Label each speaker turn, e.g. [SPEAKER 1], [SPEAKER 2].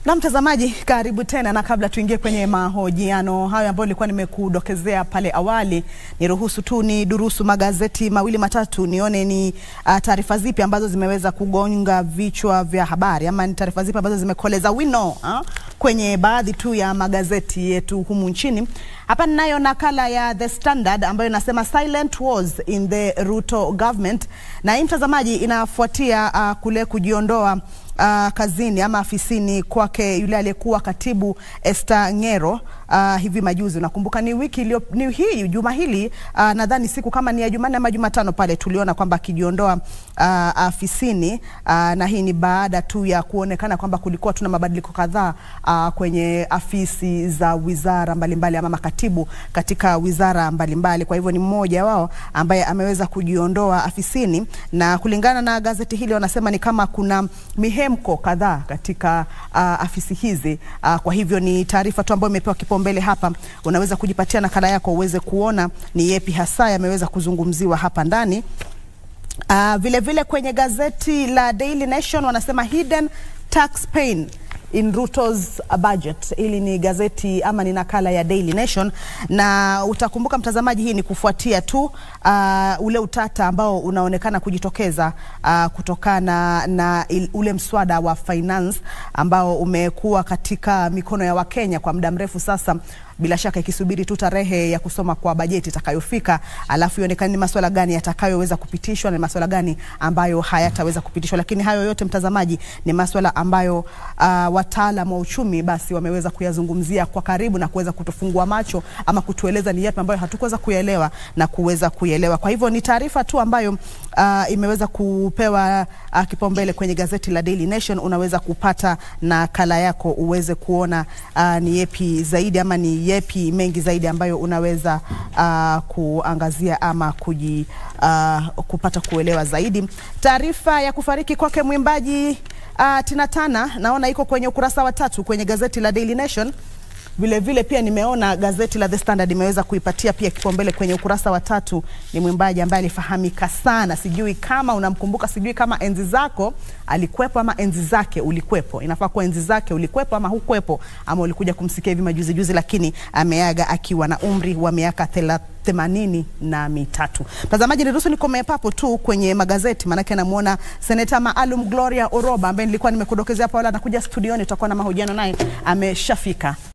[SPEAKER 1] Na mtazamaji, karibu tena, na kabla tuingie kwenye mahojiano hayo ambayo nilikuwa nimekudokezea pale awali, niruhusu tu ni durusu magazeti mawili matatu nione ni uh, taarifa zipi ambazo zimeweza kugonga vichwa vya habari ama ni taarifa zipi ambazo zimekoleza wino uh, kwenye baadhi tu ya magazeti yetu humu nchini. Hapa ninayo nakala ya The Standard ambayo inasema silent wars in the Ruto government, na hii mtazamaji, inafuatia uh, kule kujiondoa uh, kazini ama afisini kwake yule aliyekuwa katibu Esther Ng'ero uh, hivi majuzi. Unakumbuka ni wiki iliyo ni hii juma hili uh, nadhani siku kama ni ya Jumanne ama Jumatano pale tuliona kwamba akijiondoa uh, afisini uh, na hii ni baada tu ya kuonekana kwamba kulikuwa tuna mabadiliko kadhaa uh, kwenye afisi za wizara mbalimbali ama makatibu katika wizara mbalimbali mbali. Kwa hivyo ni mmoja wao ambaye ameweza kujiondoa afisini, na kulingana na gazeti hili wanasema ni kama kuna mihemko kadhaa katika uh, afisi hizi uh, kwa hivyo ni taarifa tu ambayo imepewa kipaumbele hapa. Unaweza kujipatia nakala yako uweze kuona ni yepi hasa yameweza kuzungumziwa hapa ndani. Uh, vile vile kwenye gazeti la Daily Nation wanasema hidden tax pain in Ruto's budget. Hili ni gazeti ama ni nakala ya Daily Nation, na utakumbuka mtazamaji, hii ni kufuatia tu uh, ule utata ambao unaonekana kujitokeza uh, kutokana na il, ule mswada wa finance ambao umekuwa katika mikono ya Wakenya kwa muda mrefu sasa bila shaka ikisubiri tu tarehe ya kusoma kwa bajeti itakayofika, alafu ionekane ni masuala gani yatakayoweza kupitishwa na masuala gani ambayo hayataweza kupitishwa. Lakini hayo yote mtazamaji, ni masuala ambayo uh, wataalam wa uchumi basi wameweza kuyazungumzia kwa karibu na kuweza kutufungua macho ama kutueleza ni yapi ambayo hatukuweza kuyaelewa na kuweza kuielewa. Kwa hivyo ni taarifa tu ambayo uh, imeweza kupewa uh, kipaumbele kwenye gazeti la Daily Nation. Unaweza kupata nakala yako uweze kuona uh, ni yepi zaidi ama ni yepi mengi zaidi ambayo unaweza uh, kuangazia ama kuji, uh, kupata kuelewa zaidi. Taarifa ya kufariki kwake mwimbaji uh, Tina Turner naona iko kwenye ukurasa wa tatu kwenye gazeti la Daily Nation. Vile vile pia nimeona gazeti la The Standard imeweza kuipatia pia kipaumbele kwenye ukurasa wa tatu. Ni mwimbaji ambaye alifahamika sana, sijui kama unamkumbuka, sijui kama enzi zako alikwepo ama enzi zake ulikwepo. Inafaa kuwa enzi zake ulikwepo ama hukwepo, ama ulikuja kumsikia hivi majuzi juzi, lakini ameaga akiwa na umri wa miaka themanini na mitatu. Mtazamaji, niruhusu nikomee papo tu kwenye magazeti, maanake namuona seneta maalum Gloria Oroba ambaye nilikuwa nimekudokezea hapo, wala anakuja studioni, tutakuwa na mahojiano naye, ameshafika.